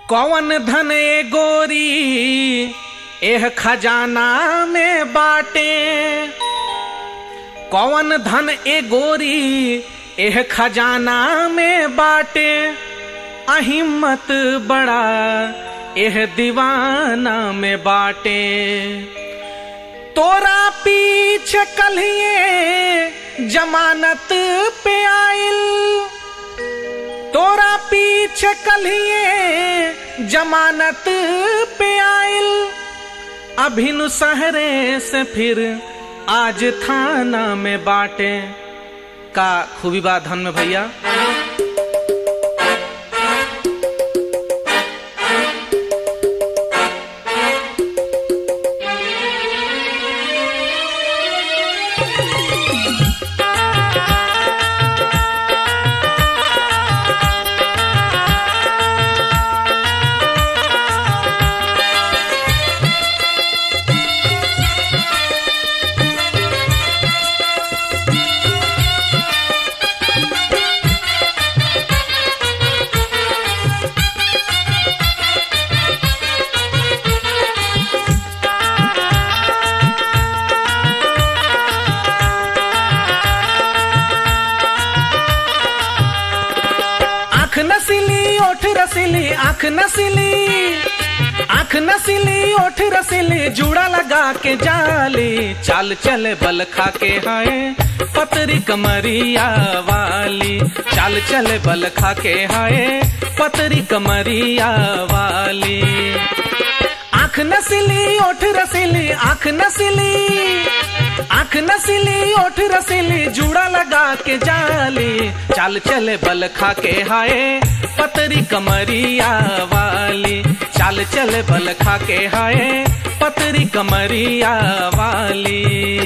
कौन धन ए गोरी एह खजाना में बाटे कौन धन ए गोरी एह खजाना में बाटे अहिम्मत बड़ा एह दीवाना में बाटे तोरा पीछे कलिए जमानत पे आइल तोरा पीछे कलिए जमानत पे आइल अभिनु सहरे से फिर आज थाना में बाटे का खूबी बा धन में भैया आंख नसीली ओठ रसीली आंख नसीली आंख नसीली ओठ रसीली जूड़ा लगा के जाली चाल चले बल खा के हाय पतरी कमरिया वाली चाल चले बल खा के हाय पतरी कमरिया वाली आंख नसीली ओठ रसीली आंख नसीली आंख नसीली ओठ रसीली जूड़ा लगा के जाली चाल चले बल खा के हाय पतरी कमरिया वाली चाल चले बल खा के हाय पतरी कमरिया वाली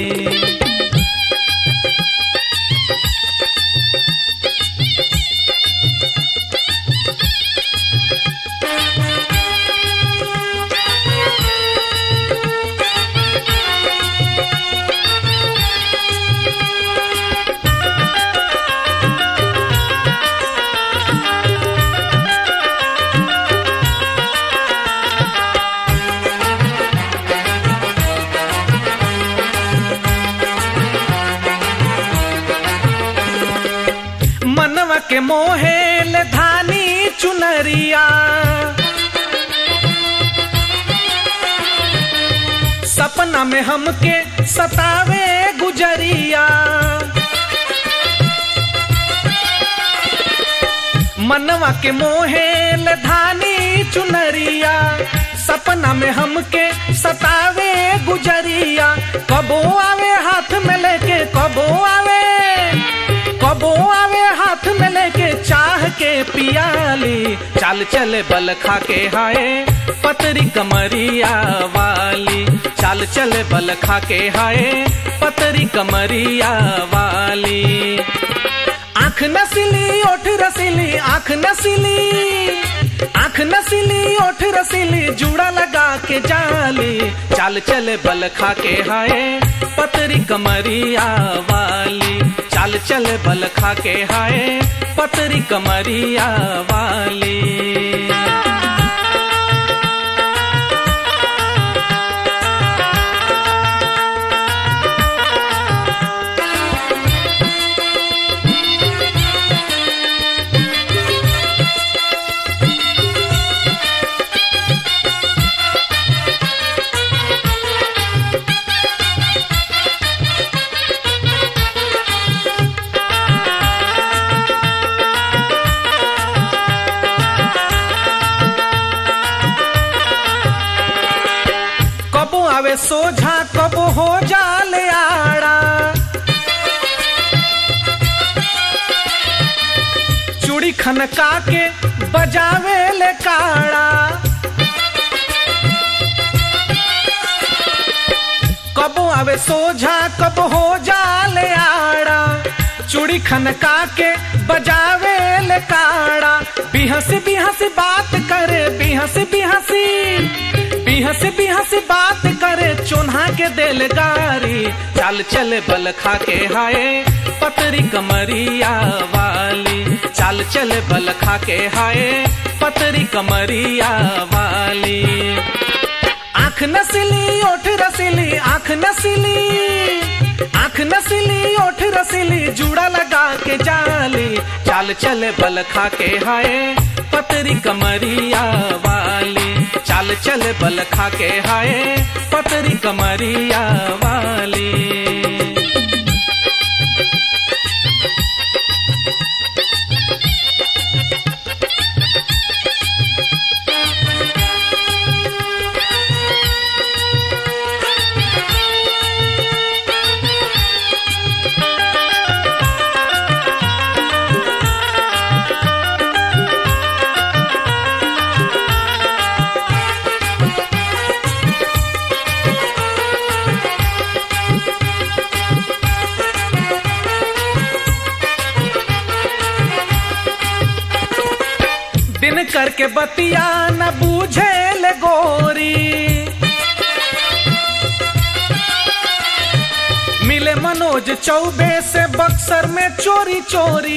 मनवा के मोहेल धानी चुनरिया सपना में हमके सतावे गुजरिया मनवा के मोहेल धानी चुनरिया सपना में हमके सतावे गुजरिया कबो आवे हाथ में लेके कबो आवे कबो आवे हाथ में लेके चाह के पियाली चाल चले बल खा के हाय पतरी कमरिया वाली चाल चले बल खा के हाय पतरी कमरिया वाली आंख नसीली ओठ रसीली आंख नसीली आंख नसीली ओठ रसीली जूड़ा लगा के जाली चाल चले बल खा के हाय पतरी कमरिया वाली चाल चले बल खा के हाय पतरी कमरिया वाली कबो आवे सोझा कबो हो जाले आड़ा चूड़ी खनका के बजावे ले काड़ा कबो आवे सोझा कब हो जाले आड़ा चूड़ी खनका के बजावे ले काड़ा बिहसी बिहसी बात करे बिहसी बिहसी बिहसी बिहसी बात करे चोन्हा के दिल गारी चाल चले बल खा के हाय पतरी कमरिया वाली चाल चले बल खा के हाय पतरी कमरिया वाली आंख नसीली ओठ रसीली आंख नसीली आंख नसीली ओठ रसीली जूड़ा लगा के जाली चाल चले बल खा के हाय पतरी कमरिया वाली चाल चले बल खा के हाय पतरी कमरिया वाली दिन करके बतिया न बूझे ले गोरी मिले मनोज चौबे से बक्सर में चोरी चोरी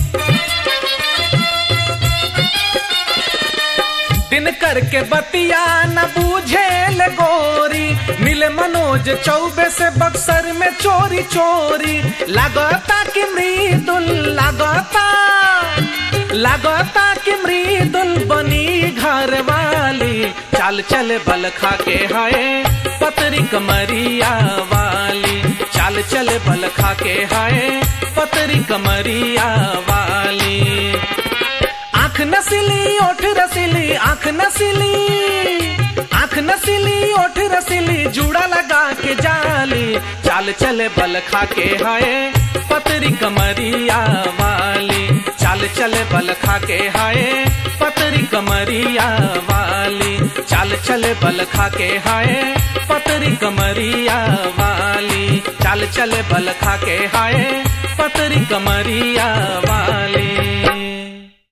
दिन करके बतिया न बूझे ले गोरी मिले मनोज चौबे से बक्सर में चोरी चोरी लगता कि मृदुल लगता लगता कि मृदुल बनी घर वाली चाल चल बल खा के हाय पतरी कमरिया वाली चाल चल बल खा के हाय पतरी कमरिया वाली आंख नसीली ओठ रसीली आंख नसीली आंख नसीली ओठ रसीली जूड़ा लगा के जाली चाल चले बल खा के हाय पतरी कमरिया वाली चाल चले बल खा के हाय पतरी कमरिया वाली चाल चले बल खा के हाय पतरी कमरिया वाली चाल चले बल खा के हाय पतरी कमरिया वाली